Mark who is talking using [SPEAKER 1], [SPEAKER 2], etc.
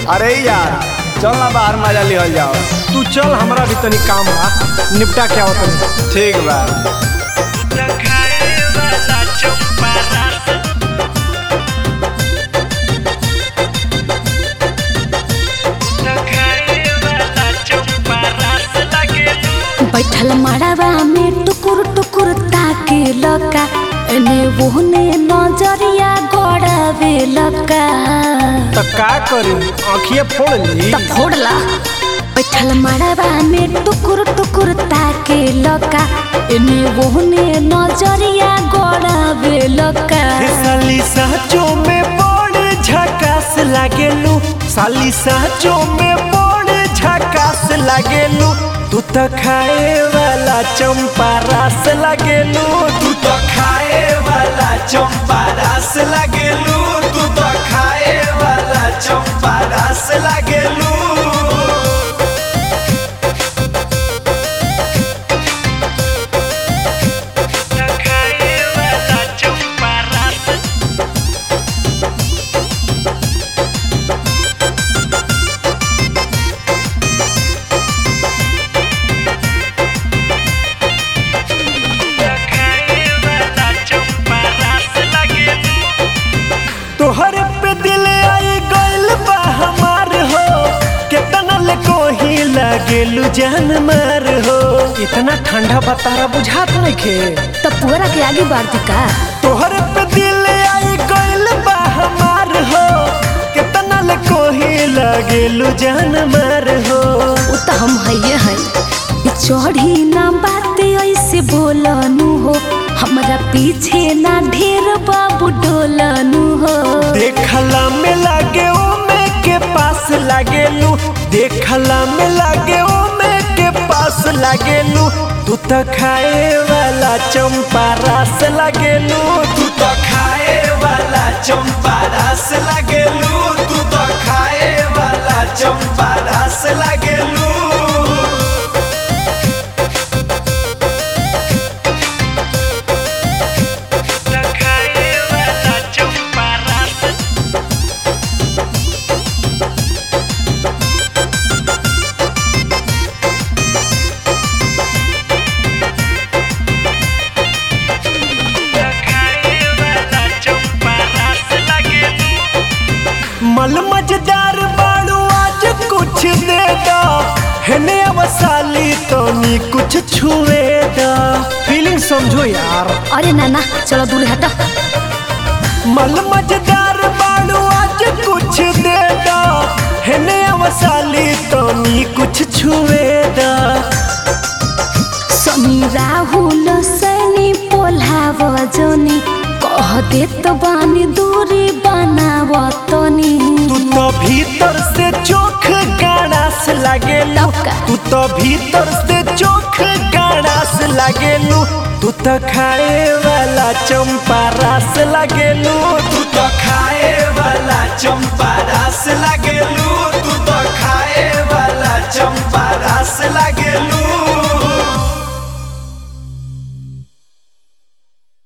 [SPEAKER 1] अरे यार चल ना बाहर मजा लिहल जाओ
[SPEAKER 2] तू चल हमरा भी तनी काम बा निपटा के आओ तनी
[SPEAKER 1] ठीक बा
[SPEAKER 3] बैठल मड़ावा में टुकुर टुकुर ताके लका एने ओहने नजरिया गड़ावे लका
[SPEAKER 2] तो का करी आँखिए फोड़ ली
[SPEAKER 3] त फोड़ला बैठल मड़ावा में टुकुर टुकुर ताके लका एने ओहने नजरिया गड़ावे लका
[SPEAKER 4] साली साचो में बड़ झकास लागेलू साली साचो में बड़ झकास लागेलू तू तो खाए वाला चंपा रस लागेलू तू तो खाए वाला चंपा रस लागेलू तू तो खाए वाला चंपा रस लागेलू तोहर पे दिल आई गइल बा हमार हो केतना ले कोही लागेलू जान मार हो
[SPEAKER 2] इतना ठंडा बतारा बुझात नहीं खे
[SPEAKER 3] त पुअरा के आगे बढ़ का
[SPEAKER 4] तोहर पे दिल आई गइल बा हमार हो केतना ले कोही लागेलू जान मार हो
[SPEAKER 3] उ त हम हइये हई ई चढ़ी ना बाते ऐसे बोलनु हो हमरा पीछे ना ढेर बाबू डोलनु हो
[SPEAKER 4] देखला में लागे ओमे के पास लागेलू देखला में लागे ओमे के पास लागेलू तू तो खाए वाला चंपा रस लागेलू तू तो खाए वाला चंपा रस लागेलू तू तो खाए वाला चंपा रस लागेलू मल मजदार बाड़ू आज कुछ दे दो हेने अवसाली तो नी कुछ छुए दो
[SPEAKER 2] फीलिंग समझो यार
[SPEAKER 3] अरे नाना चलो दूर हट
[SPEAKER 4] मल मजदार बाड़ू आज कुछ दे दो हेने अवसाली तो नी कुछ छुए दो
[SPEAKER 3] सनी राहुल सैनी पोल्हाव जोनी कह देत बानी दूरी बनाव तनी
[SPEAKER 4] तू तो भीतर से चोख गाड़ास लागेलू
[SPEAKER 3] तब का?
[SPEAKER 4] तू तो भीतर से चोख गाड़ास लागेलू तू तो खाए वाला चंपा रस लागेलू तू